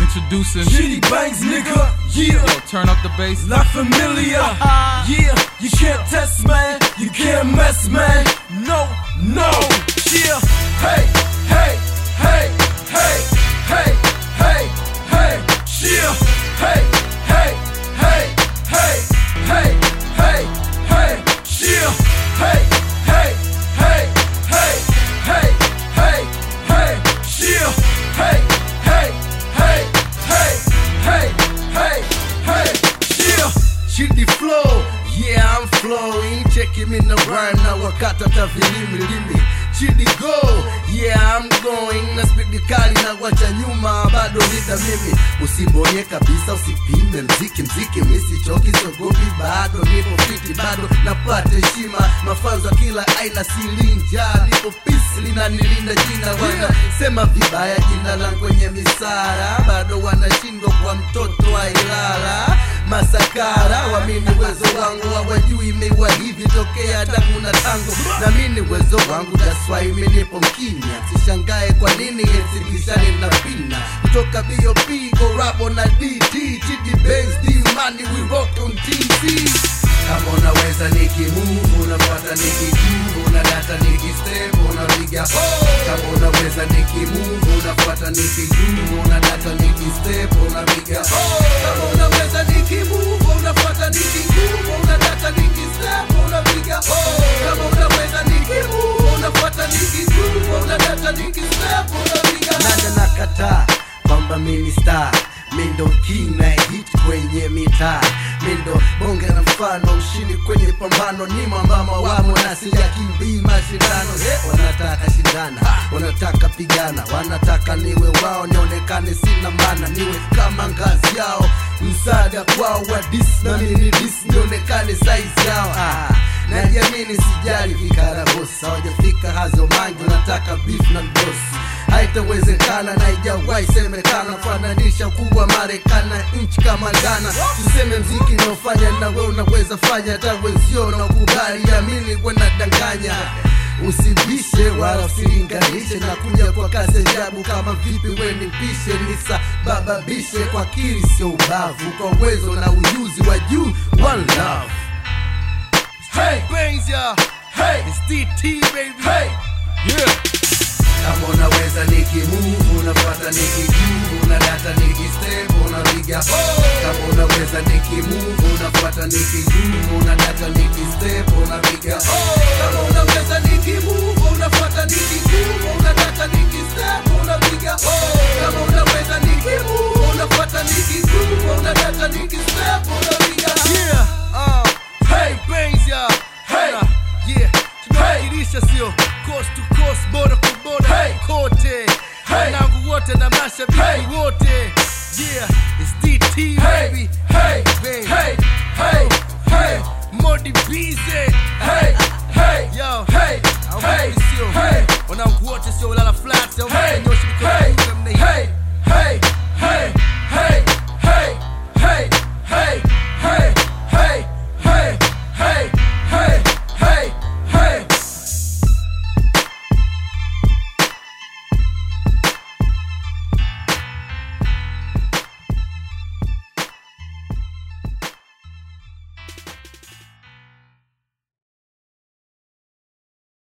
Introducing. Shitty bangs, nigga. Yeah. Yo, turn up the bass. La familia. Yeah, you can't test, man. You can't mess, man. No, no. Yeah. Hey, hey, hey, hey, hey, hey, hey. Yeah. Hey, hey, hey, hey, hey, hey, hey. Yeah. Hey, hey, hey, hey, hey, hey, hey. Yeah. Hey, hey, hey, hey, hey, hey, hey. Yeah. Shitty flow, yeah I'm flowing Cheki mina rhyme na wakata tavilimi limi Chidi go, yeah I'm going Na spidi kali na wacha nyuma bado nita mimi Usibonye kabisa usipime mziki mziki Misichoki sogopi bado nipo fiti bado napata heshima Mafanzo ya kila aina silinja Nipo peace linanilinda jina wana Sema vibaya jina langu kwenye misara Bado wanashindwa kwa mtoto wa Ilala masakara wamini uwezo wangu hawajui imewa hivi tokea damu na tango na mini uwezo wangu daswai minipo mkimya sishangae kwa nini esibishani na pina kutoka bop korabo na dt chidi base dimani we rock on tc kama unaweza nikimuvu unapata nikijuu unadata nikistep unapiga oh. kama unaweza nikimuvu unafuata nikijuu unadata nikistep unapiga oh. kama unaweza nikimuvu unafuata nikijuu unadata nikistep unapiga oh. kama unaweza nikimuvu unafuata nikijuu unadata nikistep unapiga nada nakataa kwamba mimi star mindo kina hit kwenye mitaa mindo bonge na mfano ushindi kwenye pambano ni mambama wamo na sijakimbii mashindano hey, wanataka shindana wanataka pigana wanataka niwe wao nionekane sina mana niwe kama ngazi yao msaada kwao wa dis na mini dis nionekane size yao ah najiamini sijali vikaragosi hawajafika hazo mangi wanataka beef na mdosi haitawezekana na ijawahi semekana fananisha ukubwa marekani na nchi kama Ghana tuseme mziki naofanya na we unaweza fanya hata wenzio na ukubali amini wanadanganya usibishe wala usilinganishe na kuja kwa kasi ajabu kama vipi we nipishe nisababishe kwa kiri sio ubavu kwa uwezo na ujuzi wa juu one love Hey, Brains, yeah. hey, It's DT, baby. hey. Yeah. kama unaweza nikimuvu unapata nikijuu unadata nikistep unapiga oh. kama unaweza nikimuvu unafuata nikijuu unadata nikistep unapiga oh. kama unaweza nikimuvu unafuata nikijuu unadata nikistep unapiga oh. kama unaweza nikimuvu unafuata nikijuu unadata nikistep unapiga yeah uh, Hey, brains yeah Hey. Uh, yeah tunawakilisha sio coast to coast border kwa border Hey. kote Hey. wanangu wote na mashabiki Hey. wote yeah it's DT hey, baby hey, Baby. hey, hey, hey, Modi Bize hey, hey, yo hey, I hope hey, you